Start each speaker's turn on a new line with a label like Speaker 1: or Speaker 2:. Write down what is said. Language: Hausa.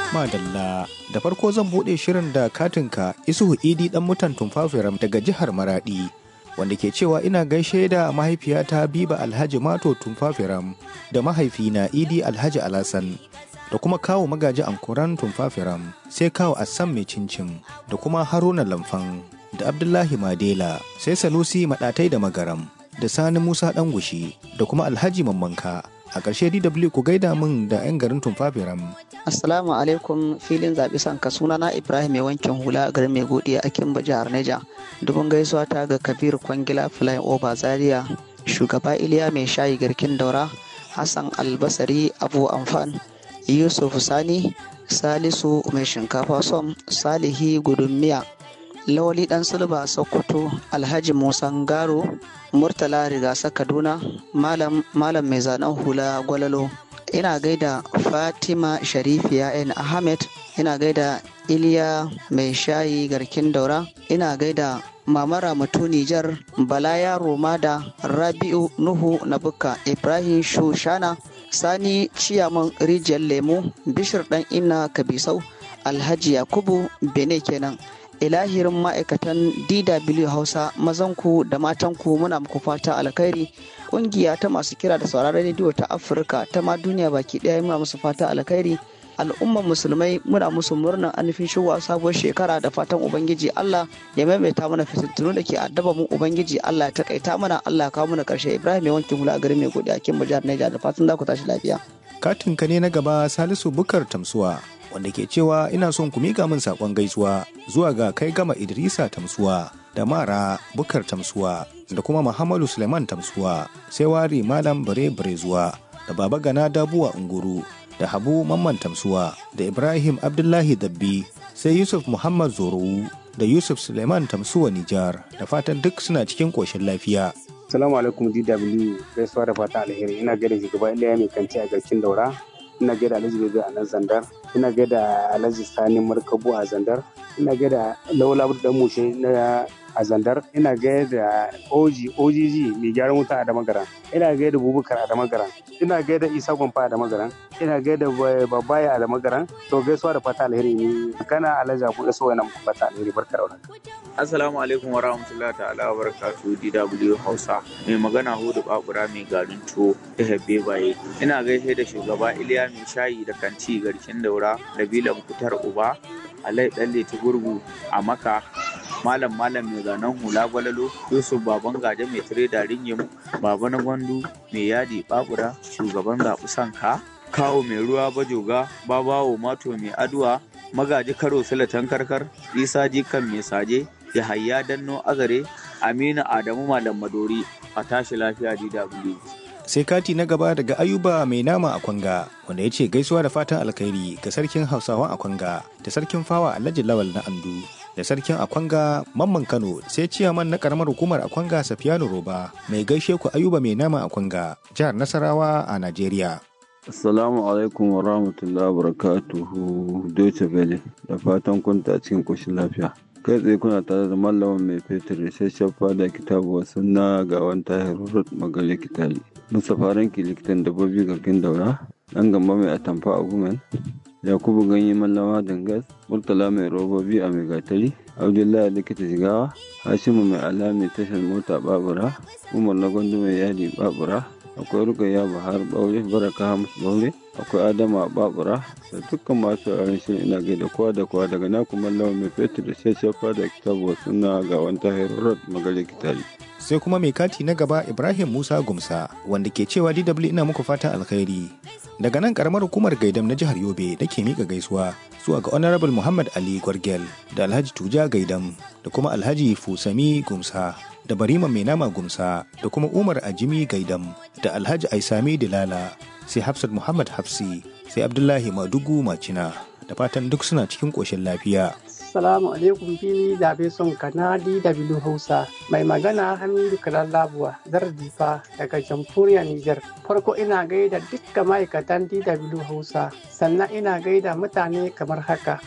Speaker 1: Madalla da farko zan buɗe shirin da katinka Isuhu Idi ɗan mutan Tumfafiram daga jihar Maradi wanda ke cewa ina gaishe da mahaifiyata Biba Alhaji Mato Tumfafiram da mahaifina Idi Alhaji Alasan da kuma kawo magaji ankuran Tumfafiram sai kawo Assam mai cincin da kuma Haruna Lamfan da Abdullahi Madela sai Sanusi Maɗatai da Magaram da Sani Musa Ɗangushi da kuma Alhaji Mammanka a ƙarshe DW ku gaida min da 'yan garin Tumfafiram
Speaker 2: Assalamu alaikum filin zaɓi sanka sunana Ibrahim mai wankin hula a garin mai godiya a Kimba jihar Neja. Dubun gaisuwa ta ga Kabir Kwangila Flying Over Zaria, shugaba Iliya mai shayi garkin daura, Hassan Albasari Abu Amfan, Yusuf Sani, Salisu mai shinkafa som, Salihi Gudummiya, Lawali Dan Sulba Sokoto, Alhaji Musa Garo, Murtala Rigasa Kaduna, Malam Malam mai zanen hula Gwalalo. ina gaida fatima sharifiya n ahmed ina gaida iliya mai shayi garkin daura ina gaida mamara mutu nijar bala yaro da rabi'u nuhu na bukka ibrahim shushana sani ciyaman rijiyar lemu bishir dan ina kabisau alhaji yakubu bene kenan ilahirin ma'aikatan dw hausa mazanku da matanku muna muku fata alkhairi kungiya ta masu kira da sauraron rediyo ta afirka ta ma duniya baki daya muna musu fata alkhairi al'umman musulmai muna musu murnar anufin shigowa sabuwar shekara da fatan ubangiji allah ya maimaita mana fitattunu da ke addaba mu ubangiji allah ya takaita mana allah ya kawo mana karshe ibrahim mai wankin hula a garin mai godiya kin jihar naija da fatan za ku tashi lafiya
Speaker 1: katin ka ne na gaba salisu bukar tamsuwa wanda ke cewa ina son ku miƙa min saƙon gaisuwa zuwa ga kai gama idrisa tamsuwa da mara bukar tamsuwa da kuma muhammadu suleiman tamsuwa sai wari malam bare bare zuwa da baba gana dabuwa unguru da habu mamman tamsuwa da ibrahim abdullahi dabbi sai yusuf muhammad zorowu da yusuf suleiman tamsuwa nijar da fatan duk suna cikin ƙoshin lafiya
Speaker 3: Assalamu alaikum DW gaisuwa da fata alheri ina gaida shugaba Iliya mai kanci a garkin daura ina gaida Alhaji Bebe a nan Zandar ina gaida Alhaji Sani Markabu a Zandar ina gaida Laula Dan Mushe na a Zandar ina gaida Oji OGG mai gyaran wuta a Damagaran ina gaida Bubukar a Damagaran ina gaida Isa Gwamfa a Damagaran ina gaida Babaya a Damagaran to gaisuwa da fata alheri ne kana Alhaji Abu da so yana muku fata alheri barka da warhaka
Speaker 4: Assalamu alaikum wa rahmatullahi ta'ala wa barakatuhu DW Hausa. Mai magana Hudu Babura mai garin tuwo ta Habbe Baye. Ina gaishe da shugaba Iliya mai shayi da kanti garkin daura da Bilan Kutar Uba, Alai Dalle ta gurgu a Maka, Malam Malam mai zanen hula gwalalo, Yusuf Baban Gaje mai tire da ringim, Baba na Gwandu mai yadi Babura, shugaban zaɓi sanka, Kawo mai ruwa bajoga, Babawo Mato mai aduwa, Magaji Karo Silatan Karkar, Isa Jikan mai saje, Yahaya Danno Azare, Aminu Adamu Malam Madori, a tashi lafiya DW.
Speaker 1: sai kati na gaba daga ayuba mai nama a kwanga wanda ya ce gaisuwa da fatan alkhairi ga sarkin hausawan a kwanga da sarkin fawa alhaji lawal na andu da sarkin akwanga mamman kano sai ciyaman na karamar hukumar akwanga safiyanu roba mai gaishe ku ayuba mai nama a kwanga jihar nasarawa a najeriya
Speaker 5: Assalamu alaikum wa rahmatullahi wa barakatuhu Deutsche Welle da fatan kun ta cikin ƙoshin lafiya. Kai tsaye kuna tare da mallamin mai fetur da shaffa da kitabu sunna ga wani tahir rurrut magare kitali. Mustapha Ranki likitan dabbobi garkin daura, ɗan gamba mai atamfa a gumen, Yakubu ganye mallawa dangas, Murtala mai robobi a mai gatari, Abdullahi likita jigawa, Hashimu mai alami tashar mota babura, Umar na gwandu mai yadi babura, akwai rukayya bahar baure baraka hamus baure akwai adama babura da dukkan masu yaran shirin ina gaida kowa da kowa daga na kuma lawan mai fetur da shashafa da kitabu suna ga wanta herod magare kitari
Speaker 1: sai kuma mai kati na gaba ibrahim musa gumsa wanda ke cewa dw ina muku fatan alkhairi daga nan karamar hukumar gaidam na jihar yobe nake mika gaisuwa zuwa ga honorable muhammad ali gwargel da alhaji tuja gaidam da kuma alhaji fusami gumsa da barima mai nama gumsa da kuma umar ajimi gaidam da alhaji aisami dilala sai hafsat muhammad hafsi sai abdullahi madugu macina da fatan duk suna cikin ƙoshin lafiya
Speaker 6: Assalamu alaikum fili zabe son kanadi da bilu Hausa. Mai magana Hamidu Kalallabuwa, Zardifa daga jamhuriyar Nijar. Farko ina gaida dukkan ma'aikatan DW Hausa, sannan ina gaida mutane kamar haka.